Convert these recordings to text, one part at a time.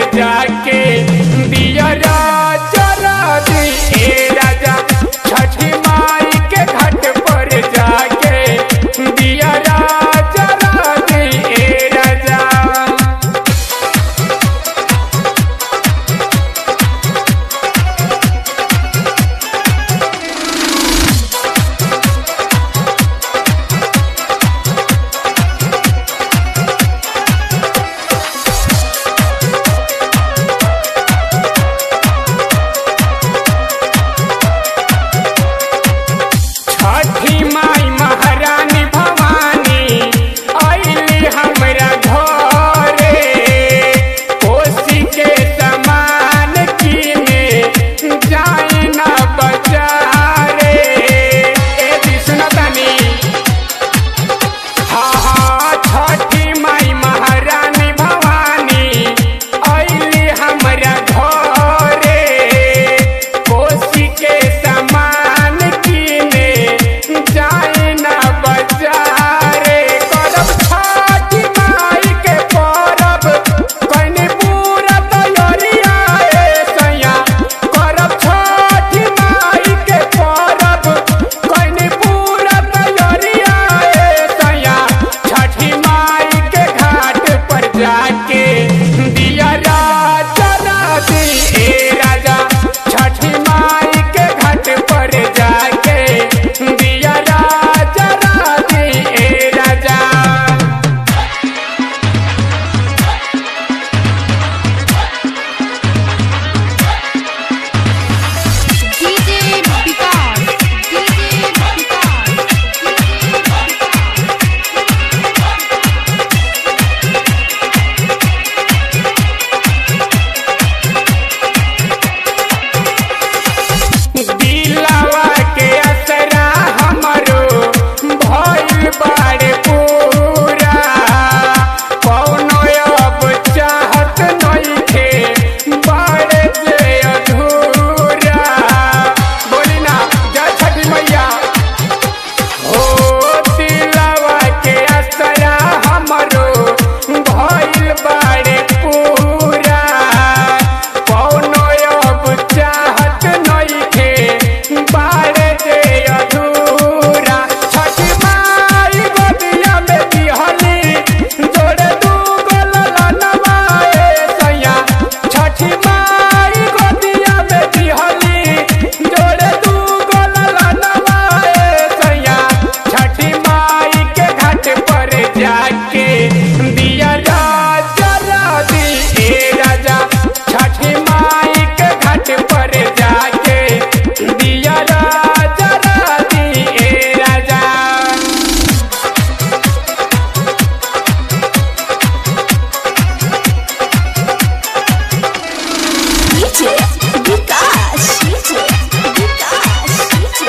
जाके दियरा जरा दी ए राजा छठी माई के घाट पर जाके दियरा जरा दी ए राजा छठी माई महारानी भवानी आइली हमरा घरे कोसी के समान किने जाई ना बजारे ए विष्णु तनी हाँ हाँ छठी माई महारानी भवानी आइली हमरा घरे कोसी के समान किने जाए ना बजारे करब छठी माई के परब कनी पूरा तैयारिया ए सैया करब छठी माई के परब कनी पूरा तैयारिया ए सैया छठी माई के घाट पर जाके दिया जरा दी ए राजा छठी माई के घाट पर जाके दिया जरा दी ए राजा DJ Vikas, DJ Vikas, दिलवा के असरा हमरो भइल बाड़े पूरा कौनो अब चाहत नइखे बाड़े जे अधूरा बोली ना जय छठी मैया हो दिलवा के असरा हमरो भइल बाड़े पूरा कौनो अब चाहत नइखे बाड़े जे अधूरा छठी माई गोदिया में बिहली जोड़े दू गोललनवा ए सैया छठी माई गोदिया में बिहली जोड़े दू गोललनवा ए सैया छठी माई के घाट पर जाके दिया जरा दी ए राजा छठी माई के घाट पर जाके दिया जरा दी ए राजा DJ Vikas, DJ Vikas, DJ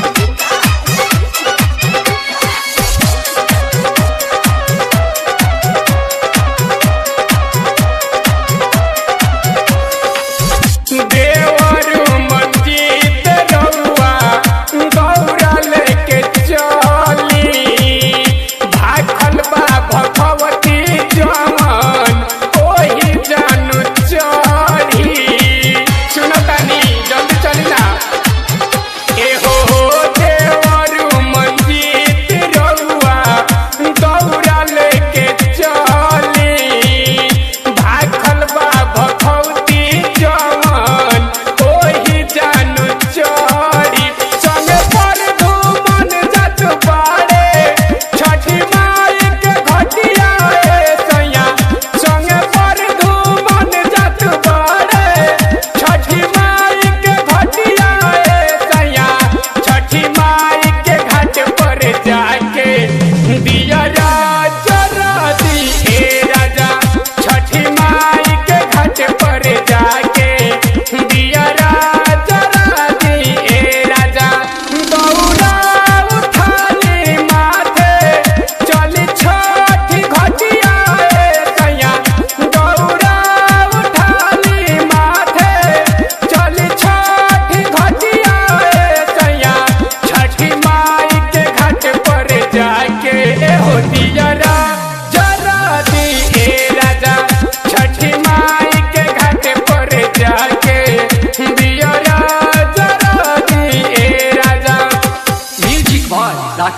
देवरु मंजीत रउआ गौरा लेके चली भाखल बा भगवती जमन ओही जानू चढ़ी सुनतानी जल्दी चली ना एहो देवरु मंजीत रउआ गौरा लेके चली भाखल बा भगवती जमन ओही जानू चढ़ी संगे पर धूमन जात बाड़े छठी माई के घटिया ए सैया संगे पर धूमन जात बाड़े छठी माई के घटिया ए सैया छठी माई के घाट पर जाके दिया जरा दी ए राजा छठी माई के घाट पर जाके दिया जरा दी ए राजा दौड़ा उठाली माथे चली छठी घटिया ए सैया दौड़ा उठाली माथे चली छठी घटिया ए सैया छठी माई के घाट पर जाके हो दियरा जरा दी ए राजा छठी माई के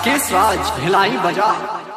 राकेश राज भिलाई बाजार